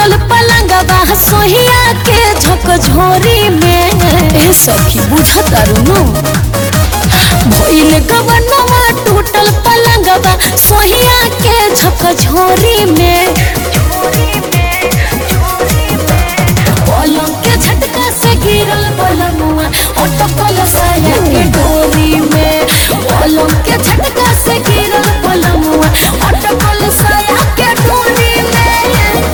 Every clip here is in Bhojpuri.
टूटल पलंगवा सोहिया के झकझोरी में ए सखी बुझतारू नु भइल गवनवा टूटल पलंगवा सोहिया के झकझोरी में पलंग के झटका से गिरल पलंगवा अटकल साया के डोरी में पलंग के झटका से गिरल पलंगवा अटकल साया के डोरी में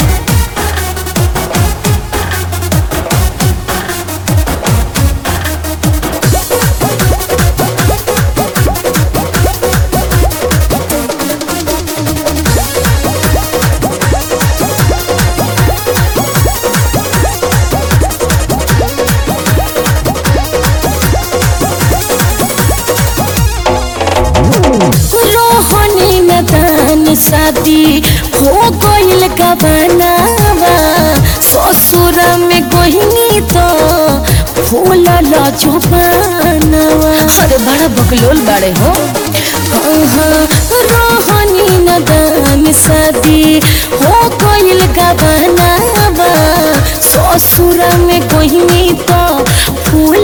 रोहनी में दान शादी हो गइल गबनावा ससुर में गोहिनी तो फूल जुबानवा अरे बड़ा बकलोल बाड़े हो हाँ, रोहनी में दान शादी हो गइल गबनावा ससुर में गोहिनी तो फूल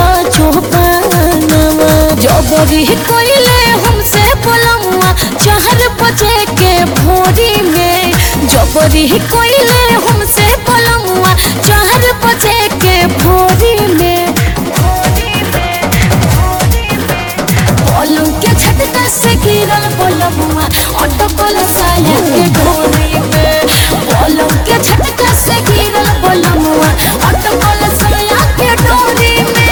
जुबानवा जबरी कोइले हमसे बोलमुआ चार बजे के भोरी में जबरी कोइले हमसे बोलमुआ चार बजे के भोरी में पलंग के झटका से गिरल बोलमुआ अटकल साया के डोरी में पलंग के झटका से गिरल बोलमुआ अटकल साया के डोरी में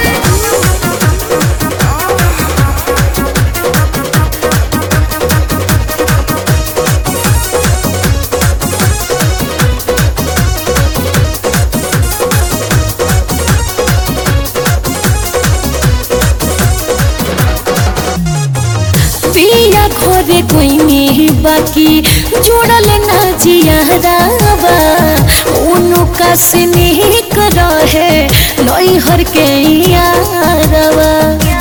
पिया घरे कोई बाकी जोड़ल ना जियारावा उनका से निक रहे नैहर के यारवा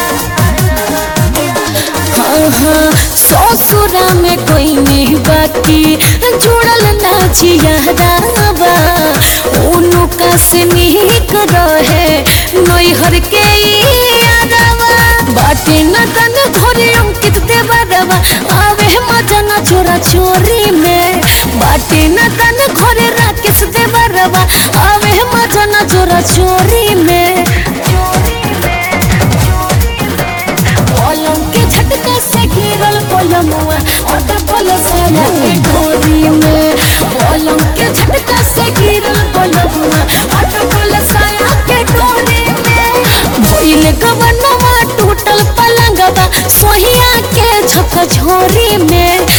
हाँ हाँ ससुरा में कोई नहीं बाकी जुड़ल ना जियारावा उनका से निक रहे नैहर के यारवा बाटे न तन घरे अंकित देवरवा आवे मजा न चोरा चोरी में बाटे न तन घरे राकेश देवरवा आवे मजा न चोरा चोरी में पलंग के झटका से गिरल पलमुआ अटकल साया के डोरी में पलंग के झटका से गिरल पलमुआ अटकल साया के डोरी में भइल गवनवा टूटल पलंगवा सोहिया के झकझोरी में